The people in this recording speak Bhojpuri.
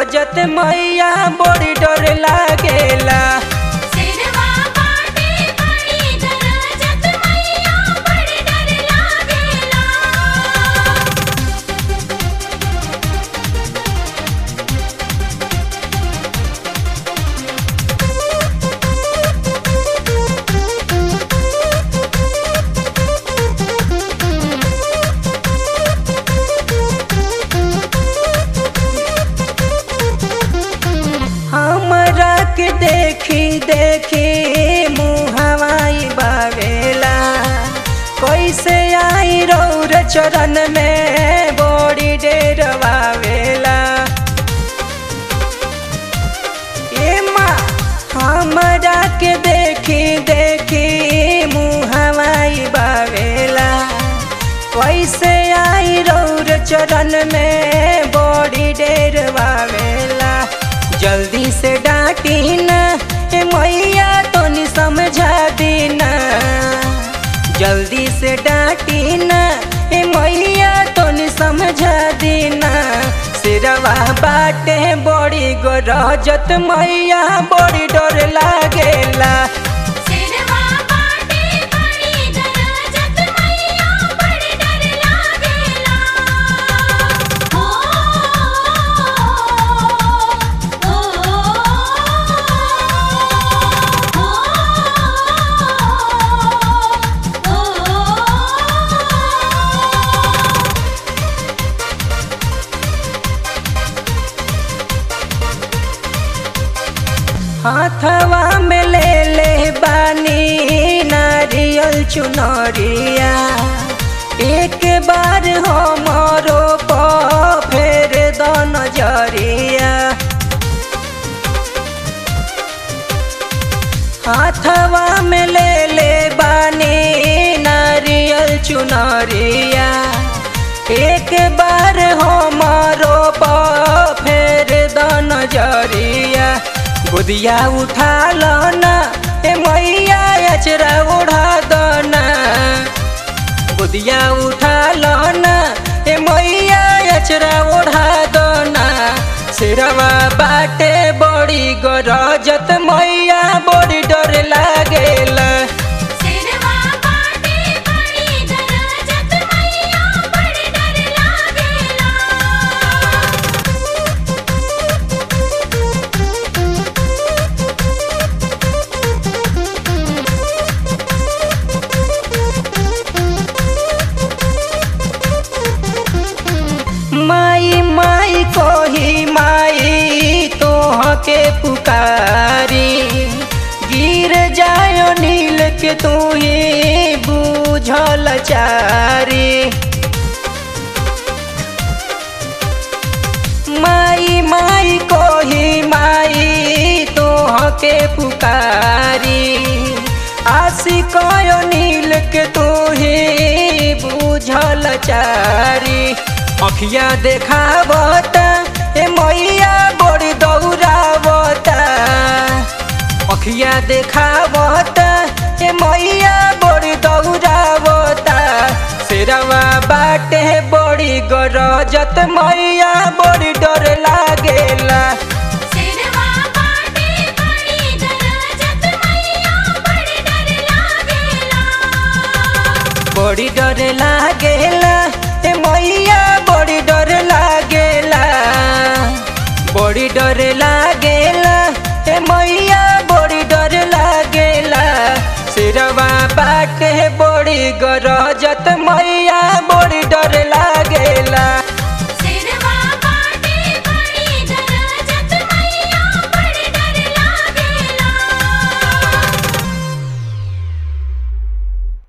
गरजत मैया बड़ी डर लागेला सिरवा बाटे बड़ी गरजत मैया बड़ी डर लागेला हमरा के देखी देखी मुहवाई बावेला कैसे आई रौर चरण में बड़ी डेर बावेला ए माँ हमरा के देखी देखी मुहवाई बावेला कैसे आई रौर चरण में बड़ी डेर बावेला जल्दी से डांटी न ए मैया तोनी समझा दीना जल्दी से डांटी न ए मैया तोनी समझा दीना सिरवा बाटे बड़ी गरजत मैया बड़ी डर लागेला सिरवा बाटे बड़ी गरजत मैया बड़ी डर लागेला ओ ओ ओ ओ हाथवा में ले ले बानी नारियल चुनरिया एक बार हमरो प फेर द नजरिया हाथवा में ले ले बानी नारियल चुनरिया एक बार हमरो प फेर द नजरिया बुदिया उठा लो ना ए मैया अचरा उड़ा दो ना बुदिया उठा लो ना ए मैया अचरा उड़ा दो ना सिरवा बाटे बड़ी गरजत मैया बड़ी डर लागेला सिरवा बाटे बड़ी गरजत मैया बड़ी डर लागेला माई माई कोही माई तोह के पुकारी गिर जायो नील के तू ही बूझल चारी माई माई कोही माई तोह के पुकारी आशी कयो नील के तू ही बूझल चारी अखिया देखावता ए मैया बड़ी दौड़ावता अखिया देखावता ए मैया बड़ी दौड़ावता सिरवा बाटे बड़ी गरजत मैया बड़ी डर लागेला सिरवा बाटे बड़ी गरजत मैया बड़ी डर लागेला बड़ी डर लागेला ए मैया बड़ी डर लागेला बड़ी डर लागेला ए मैया बड़ी डर लागेला सिरवा बाटे बड़ी गरजत मैया